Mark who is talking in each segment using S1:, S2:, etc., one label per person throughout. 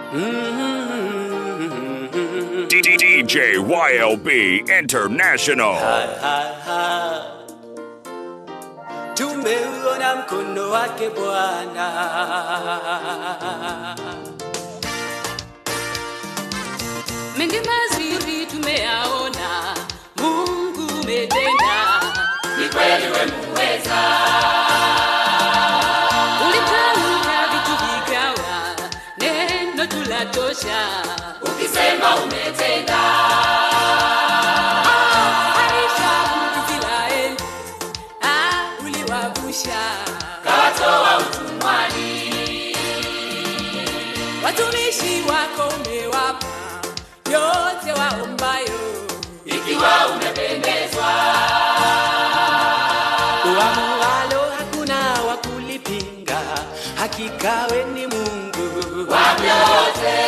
S1: DJ YLB International.
S2: Tumeuona mkono wake Bwana.
S3: mengi mazuri tumeyaona, Mungu umetenda,
S4: Ni kweli we muweza,
S3: ulitamka vitu vikawa, neno tulatosha.
S4: ukisema umetenda,
S3: Aisha Israeli, ah, uliwavusha
S4: kawatoa utumwani,
S3: watumishi wako, umewapa yote waombayo.
S4: ikiwa umependezwa,
S2: Uamualo hakuna wa kulipinga, hakika we ni Mungu
S4: wa vyote,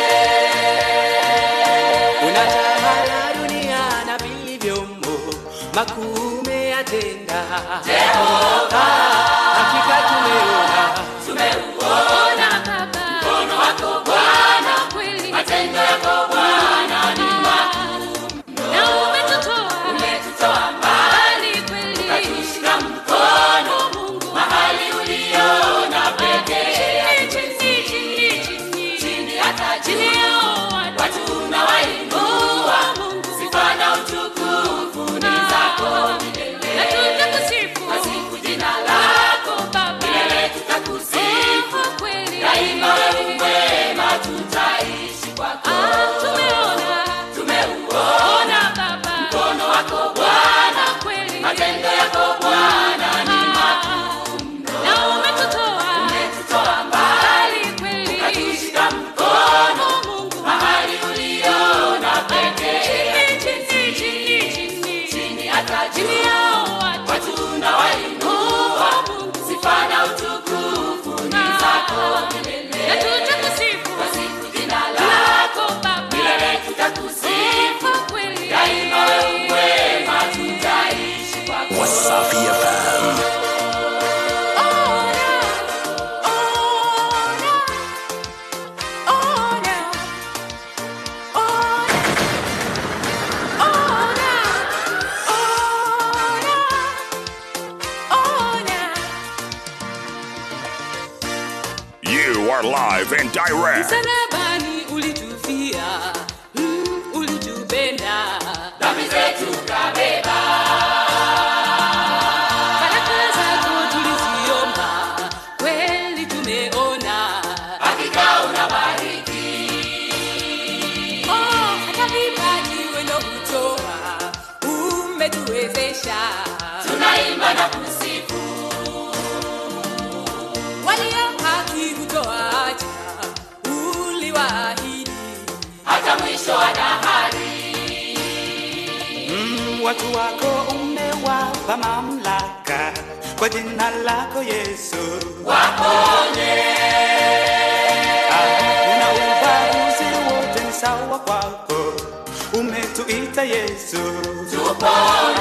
S2: unatawala dunia na vilivyomo, makuu umeyatenda.
S4: Jehova,
S2: Hakika tumeona
S4: tumeuona
S3: Baba,
S4: mkono wako Bwana,
S3: kweli
S4: matendo yako Bwana ni
S3: na umetutoa
S4: umetutoa mbali,
S3: mbali kweli,
S4: ukatushika mkono
S3: Mungu
S4: mahali uliona pekee,
S3: chini chini chini
S4: chini hata
S3: chini
S4: juu,
S3: yao watu
S4: watu unawainua,
S3: Mungu
S4: sifa na utukufu ni zako
S3: na
S4: milele.
S3: tutakusifu
S4: Wasifu jina lako
S3: Baba,
S4: milele, tutakusifu
S3: kwa kweli
S4: daima, wewe mwema, tutaishi kwako.
S3: Ah, tumeona
S4: Tumeuona
S3: ona Baba,
S4: mkono wako Bwana,
S3: kweli
S4: matendo yako Bwana ni
S3: na umetutoa
S4: umetutoa mbali,
S3: mbali kweli,
S4: ukatushika mkono
S3: Mungu
S4: mahali uliona pekee,
S3: chini chini chini chini
S4: chini hata
S3: chini
S4: juu,
S3: yao watu
S4: watu unawainua, sifa na utukufu ni zako
S3: na
S4: milele.
S3: tutakusifu
S4: Wasifu jina lako
S3: lako Baba,
S4: milele, tutakusifu
S3: kwa kweli
S4: daima, wewe mwema, tutaishi kwako.
S1: Wasafi FM.
S3: Ona, ona, ona, ona, ona, ona.
S1: You are live and direct.
S3: Msalabani ulitufia, mm, ulitupenda.
S4: Dhambi zetu kabeba,
S3: Baraka zako tuliziomba, kweli tumeona.
S4: hakika unabariki,
S3: Oh, hata vipaji wendo hutoa, umetuwezesha.
S4: tunaimba na kusifu,
S3: Walio haki hutoacha, uliwaahidi.
S4: hata mwisho wa dahari.
S2: Mm, watu wako umewapa mamlaka kwa jina lako Yesu.
S4: Waponye,
S2: Una ubaguzi wote ni sawa kwako, umetuita Yesu.
S4: tupone,